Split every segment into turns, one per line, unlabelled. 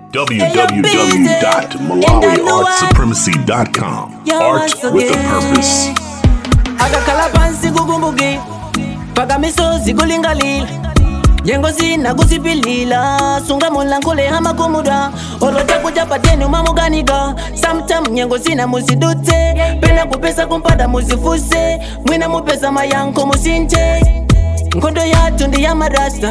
www.malawiartsupremacy.com. Art with a purpose.
akakhala phansi kukumbuki phaka misozi kulingalila nyengo zina kuziphilila sungamula nkhule hamakhumuda olota kuja pateni umamukanika sometime nyengo zina muzidutse pena kupesa kumpada muzifuse mwina mupesa mayankho musinthe nkhondo yathu ndi yamarasta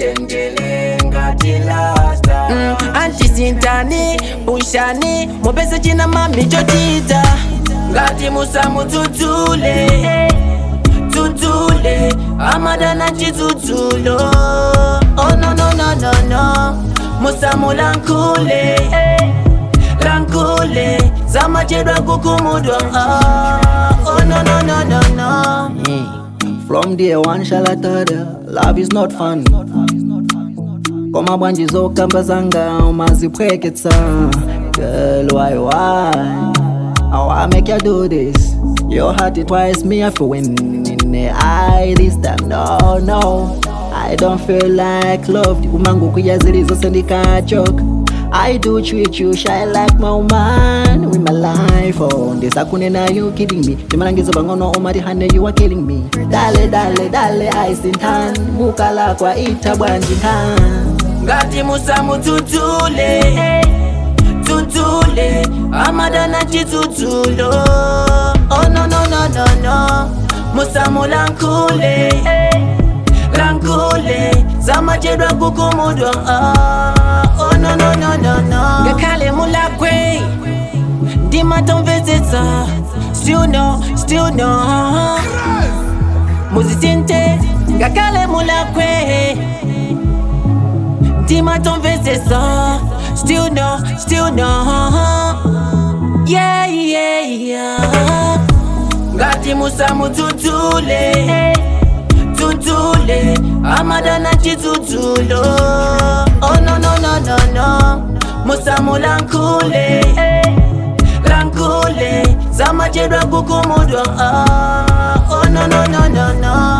mm, antisintani pushani mupese china mami chotita ngati musamudzudzule dzudzule amadana chidzudzulo oh, no, no, no, no, no. musamulankhule lankhule zamachedwa kukumudwa ah, oh, no, no, no, no, no.
From day one shall I tell you, love is not fun. Koma bwanji zokamba zanga umazipweketsa Girl, why, why? How I make you do this? Your heart it twice, me I feel win in the eye this time, no, no I don't feel like love Umangu kuyazilizo sendika joke I do treat you shy like my woman with my life on this akunena you kidding me nimalangizo bangono omari hane you are killing me dale dale dale ice in hand bukala kwa ita bwanji hand
ngati musamudzudzule dzudzule amadana chidzudzulo oh, no, no, no, no, no. musamulankhule lankhule zamachedwa kukumudwa ah, oh, no, no, no, no, no. ngakhale mulakwe ndimatomvetsetsa still no, still no muzisinte ngakhale mulakwe ndimatomvetsetsa still no, still no yeah, yeah, yeah. ngati musamudzudzule dzudzule amadana chidzudzulo oh, no, no, no, no, no. musamulankhule lankhule zamachedwa kukumudwa ah, oh, no, no, no, no, no.